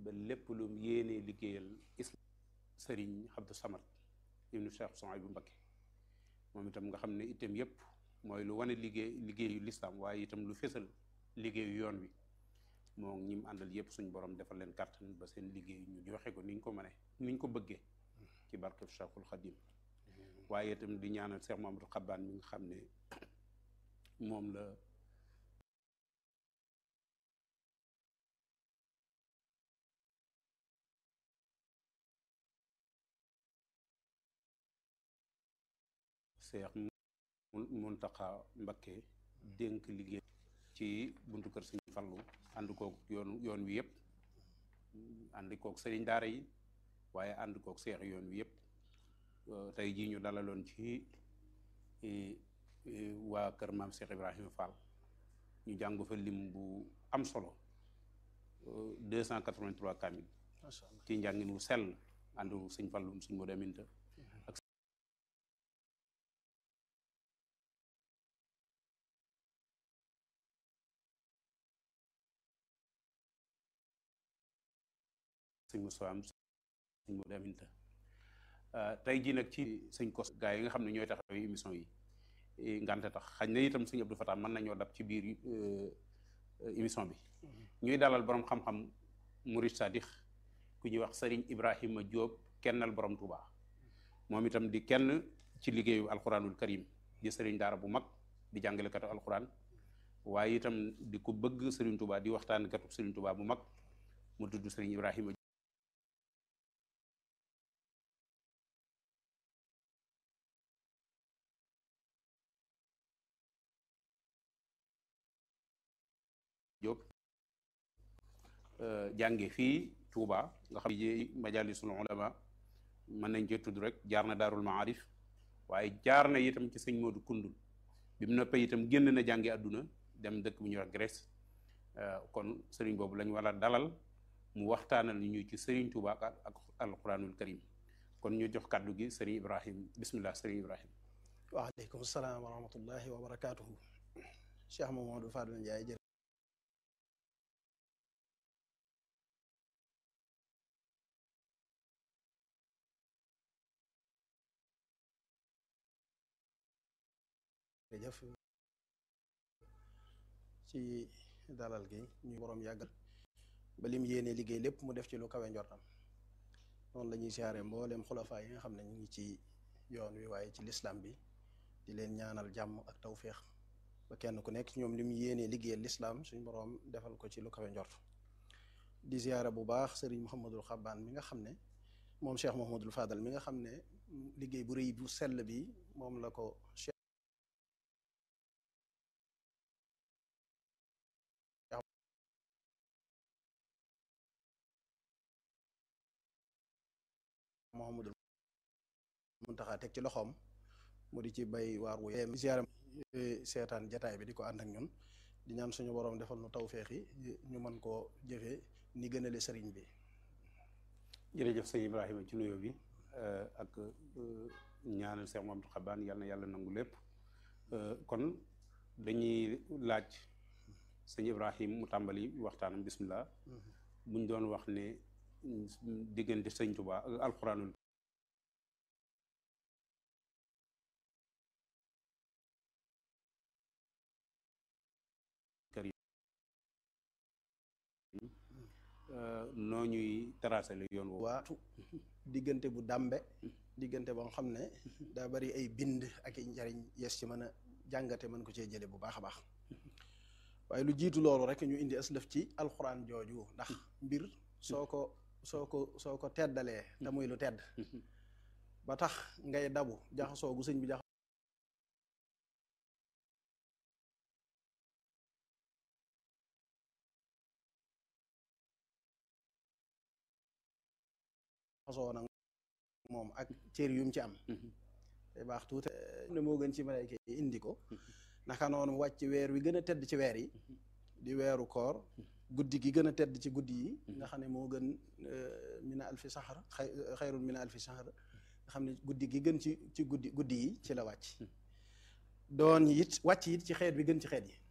ba lépp lu mu yéenee liggéeyal islam sëriñ Abdou Samad ibnu Cheikh Souhaïbou Mbacké moom itam nga xam ne itam yépp mooy lu wane liggéey liggéeyu lislaam waaye itam lu fésal liggéeyu yoon wi moo ñi mu àndal yépp suñ borom defal leen kàttan ba seen liggéey ñu joxe ko ni ñu ko mënee ni ñu ko bëggee ci barkeb Cheikhul Khadim waaye itam di ñaanal Cheikh Mamadou Xabbaan mi nga xam ne moom la Cheikh Muntaxa Mbakke dénk liggéey ci buntu kër Sëriñ Fallu ànd kook yoon yoon wi yëpp ànd kook sëriñ daara yi waaye ànd kook seex yoon wi yëpp tey jii ñu dalaloon ci waa kër maam Cheikh Ibrahima Fall ñu jàng fa lim bu am solo deux cent quatre-vingt-trois kamil ci njàngin wu sell àndu sëñ Fallum sëñ Modou Aminta ak sëñ Moussa am sëñ Modou Aminta tey jii nag ci sëñ kos gaa yi nga xam ne ñooy taxawee émission yi ngante tax xañ na itam sëñ Abdou Fatah mën nañoo dab ci biir émission bi ñuy dalal borom xam-xam Murid Sadix ku ñuy wax Serigne Ibrahima Diop kennal borom Touba moom itam di kenn ci liggéeyu alquranul karim di Serigne daara bu mag di jàngalekatu alquran waaye itam di ko bëgg Serigne Touba di waxtaan katu Serigne Touba bu mag mu tudd Serigne Ibrahima Diop jànge fii Touba nga xam ne majalisul ulama mën nañ cee tudd rek jaar na daarul maarif waaye jaar na itam ci sëñ Modou Koundoul bi mu noppee itam génn na jànge àdduna dem dëkk bu ñuy wax Grèce kon sëriñ boobu lañ war a dalal mu waxtaanal ñu ci sëriñ Touba ak alquranul karim kon ñu jox kàddu gi sëriñ Ibrahim bismillah sëriñ Ibrahim waaleykum salaam wa rahmatullahi wa barakaatuhu Cheikh Mamadou Fadel Ndiaye jërë jërëjëf ci dalal gi ñu boroom yàggal ba lim yéene liggéey lépp mu def ci lu kawe njortam noonu la ñuy siyaare mbooleem xulafaa yi nga xam ne ñu ngi ci yoon wi waaye ci lislaam bi di leen ñaanal jàmm ak tawféex ba kenn ku nekk ñoom li mu yéenee liggéeyal lislaam suñ boroom defal ko ci lu kawe njort di siyaare bu baax sëriñ Mouhamadul Xabbaan mi nga xam ne moom Cheikh Mouhamadul Fadal mi nga xam ne liggéey bu rëy bu sell bi moom la ko Mouhamadul Muntaxa teg ci loxoom mu di ci bay waar wu yem ziaram seetaan jataay bi di ko ànd ak ñun di ñaan suñu boroom defal nu tawféex yi ñu mën koo jëfee ni gënale sëriñ bi jërëjëf sëñ Ibrahima ci nuyoo bi ak ñaanal Cheikh Mamadou Xabaan yal na yàlla nangu lépp kon dañuy laaj sëñ Ibrahim mu tàmbali waxtaanam bismillah buñ doon wax ne diggante sëñ Tuba ak alxuraanul karim noo ñuy tracé lu yoon woowu waatu diggante bu dàmbe diggante boo xam ne daa bari ay bind ak i njariñ yes ci mën a jàngate mën ko cee jële bu baax a baax waaye lu jiitu loolu rek ñu indi aslëf ci alxuraan jooju ndax mbir soo ko soo ko soo ko teddalee te muy lu tedd ba tax ngay dabu jaxasoo gu sëñ bi jaxasoo nag moom ak cër yum ci am day baax tuuti ne moo gën ci malayka yi indi ko naka noonu wàcc weer wi gën a tedd ci weer yi di weeru koor guddi gi gën a tedd ci guddi yi nga xam ne moo gën mina alfi saxar xayrun mina alfi saxar nga xam ne guddi gi gën ci ci guddi guddi yi ci la wàcc doon it wàcc it ci xeet bi gën ci xeet yi